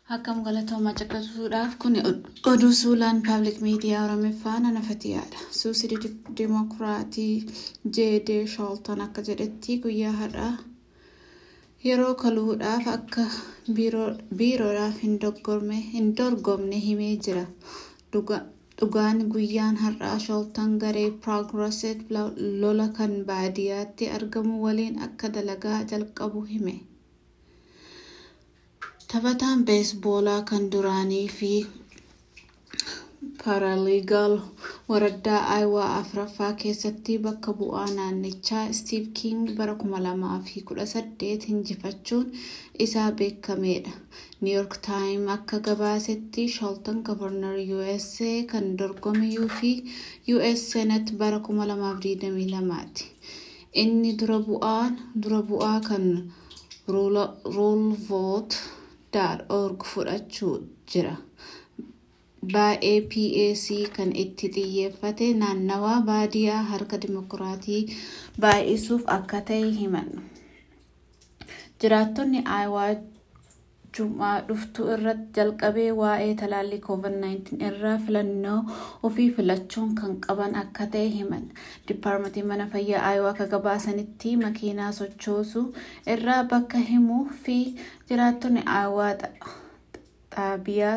Akkam galatoomaa caqasuudhaaf kun oduu suulaan paabliik miidiyaa Oromiffaa nanafatiyaadha. Suusii Dimokiraatii Jeedee Shoolton akka jedhetti guyyaa har'aa yeroo kaluudhaaf akka biiroodhaaf hin dorgomne himee jira. Dhugaan guyyaan har'aa Shoolton garee Piroogiresiif lola kan baadiyyaatti argamu waliin akka dalagaa jalqabu hime. Taphataan beesboolaa kan duraanii fi paaraliigal waraddaa Aayawaa afuraffaa keessatti bakka bu'aa naannichaa Stiiv King bara 2018 injifachuun isaa beekameedha. Niiyork taayim akka gabaasetti Shoolton gavarnar USA kan dorgomuu fi US Senet bara 2022ti. Inni dura bu'aa kan ruulvoot org fudhachuu jira. Baay'ee PAC kan itti xiyyeeffate naannawaa baadiyyaa harka dimokiraatii baay'isuuf akka ta'e himan. Jiraattonni Aayawaa Jumaa dhuftu irratti jalqabee waa'ee talaallii COVID-19 irraa filannoo ofii filachuun kan qaban akka ta'e himan. Dipaarmentiin mana fayyaa Aayawaa akka gabaasanitti makiinaa sochoosuu irraa bakka himuu fi jiraattonni Aayawaa xaabiyaa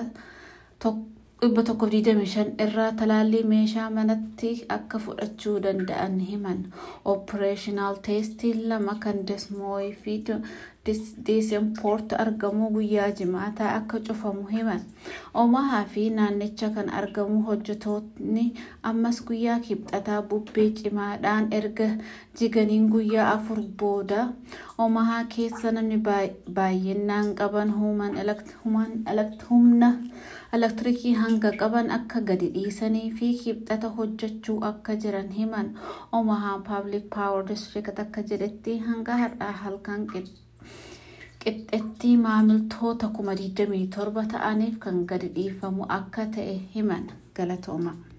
125 irraa talaallii meeshaa manatti akka fudhachuu danda'an himan. Operaashinaal teestii lama kan desmooyii fi deesempoort argamu guyyaa jimaataa akka cufamu himan. Omahaa fi naannicha kan argamu hojjetoonni ammas guyyaa kibxataa bubbee cimaadhaan erga jiganiin guyyaa afur booda Omahaa keessa namni baay'inaan qaban humna elektirikii hanga qaban akka gadi dhiisanii fi kibxata hojjechuu akka jiran himan. Omahaa Paabliik Paawar Distrikt akka jedhetti hanga har'aa halkan qixxeetti maamiltoota 27,000 ta'aniif kan gadi dhiifamu akka ta'e himan. Galatooma.